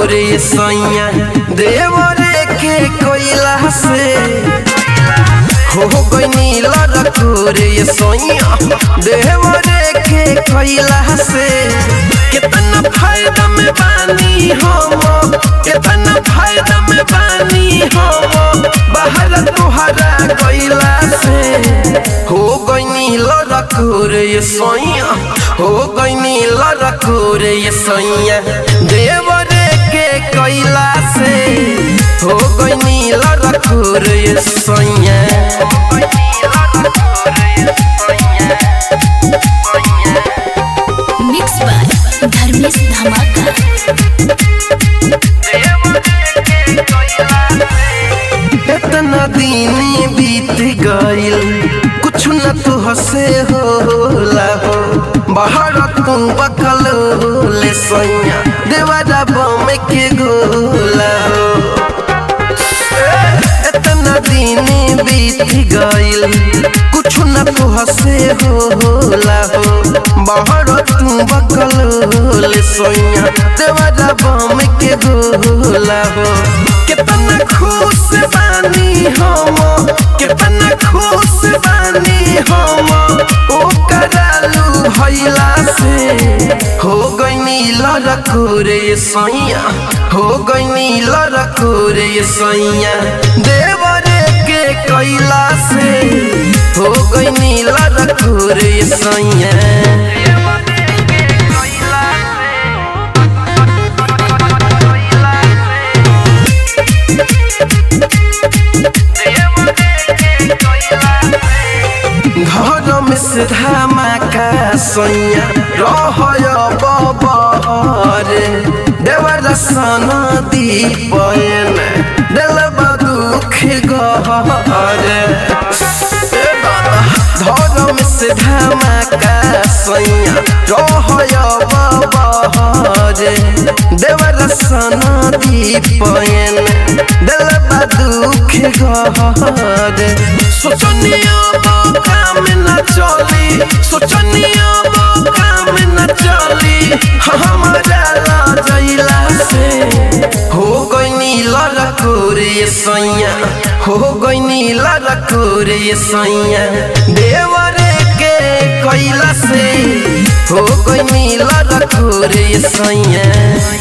रखोरे सैया देवरे के कोइला से हो गई रखोरे सैया देवरे के कोइला से कितना फायदा में बानी हम कितना फायदा में बानी हम बाहर तुहरा गइला से हो गई रखोरे सैया हो गई रखोरे सैया देवरे के कैला से हो गई रखोरे सैया मिक्स बाय धर्मेश धमाका इतना दिन बीत गइल कुछ न तो हसे होला हो बाहर तू बकल ले सैया देवारा बम के गोला हो इतना दिन बीत गइल कुछ न तो हसे होला हो बाहर तू बकल ले सैया देवारा बम के गोला हो कितना खुश बानी हम कितना खुश बानी हम ओ करालू भइला से हो गई लड़कोरे सैया हो गई लड़कोरे सैया देवरे के कैला से हो गई लड़कोरे सैया घर में से धमाका सैया रहय बबरे देवर सन दीपन दिल दुख गहरे धर्म से धमाका सैया रहय बबरे देवर सन दीपन दिल दुख गहरे सोचनिया काम न चली सोचनिया काम न चली हमारा लाजैला से हो गई लड़कोरे सैया हो गई लड़कोरे सैया देवरे के कैला से हो गई लड़कोरे सैया